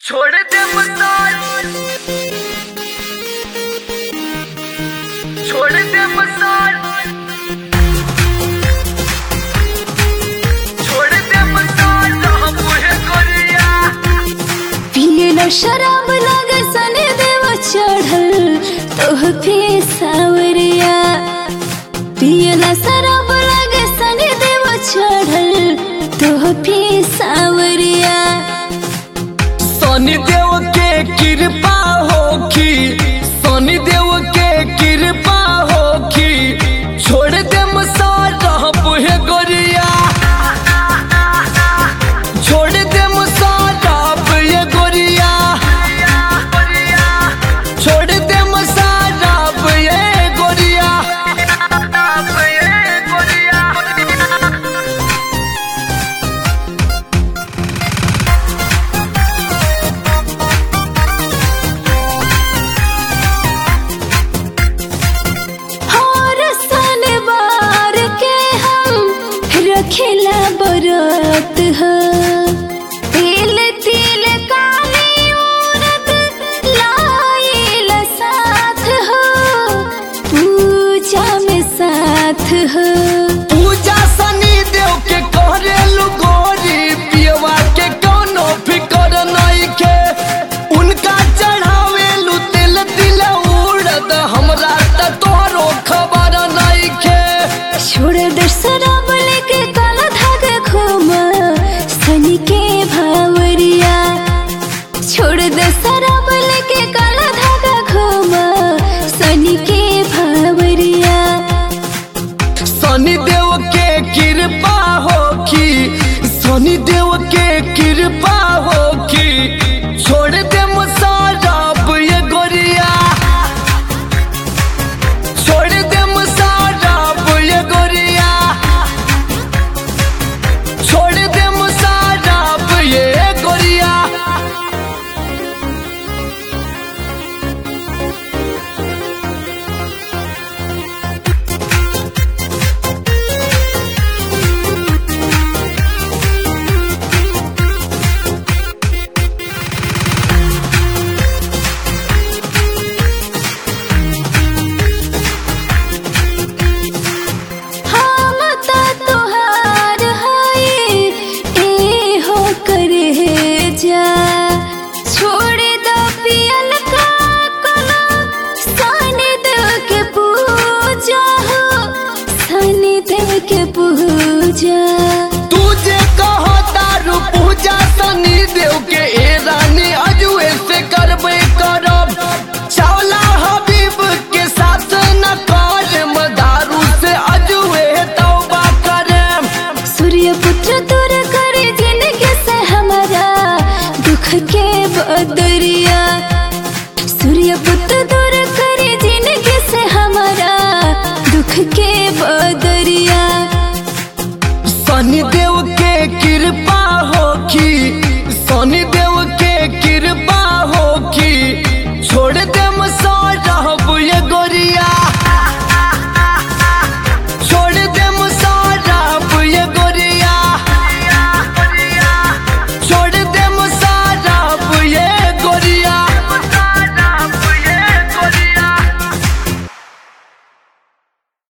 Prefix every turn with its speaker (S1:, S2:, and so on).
S1: छोड़ दे मसाल छोड़ दे मसाल छोड़ दे मसाल हम मुहे गोरिया
S2: पियला शराब लागे सने देव चढ़ल तोह पे सावरिया पियला शराब लागे सने देव चढ़ल तोह पे सावरिया
S1: शनि देव के कृपा होखी शनि देव के कृपा होखी छोड़ दे मसाल रहब हे गोरिया छोड़ दे मसाल रहब ये गोरिया छोड़ दे मसाल रहब ये गोरिया
S2: हर सन बार के हम रखेला बरत ह तिल तिल काली उरत लाइल साथ हो पूजा में साथ हो
S1: पूजा शनि देव के करेलु गोरी पियवा के कोनो फिकर नहीं के उनका चढ़ावेलु तिल तिल उड़द हमरा त तोहरो खबर नहीं के
S2: छोड़ दे शराब लेके काला धागा घूमा सनी के भावरिया छोड़ दे शराब लेके काला धागा घूमा सनी के भावरिया
S1: शनि देव के कृपा होखी शनि देव के कृपा होखी छोड़ दे मसाराब ये गोरिया छोड़ दे मसाराब ये गोरिया छोड़ दे मसाराब ये गोरिया
S2: हम ता तोहार हाय ए हो करे जा छोड़ दो पियल का कला सनी देव के पूजा हो सनी देव के पूजा
S1: तू जे कहो दारू पूजा शनि देव के ए रानी अजुए से करबे करब चावला हबीब के साथ न करम दारू से अजुए तौबा करम
S2: सूर्य पुत्र दूर करे जिंदगी से हमारा दुख के बदरिया सूर्य पुत्र दूर करे जिंदगी से हमारा दुख के बदरिया
S1: शनि देव के कृपा होखी शनि देव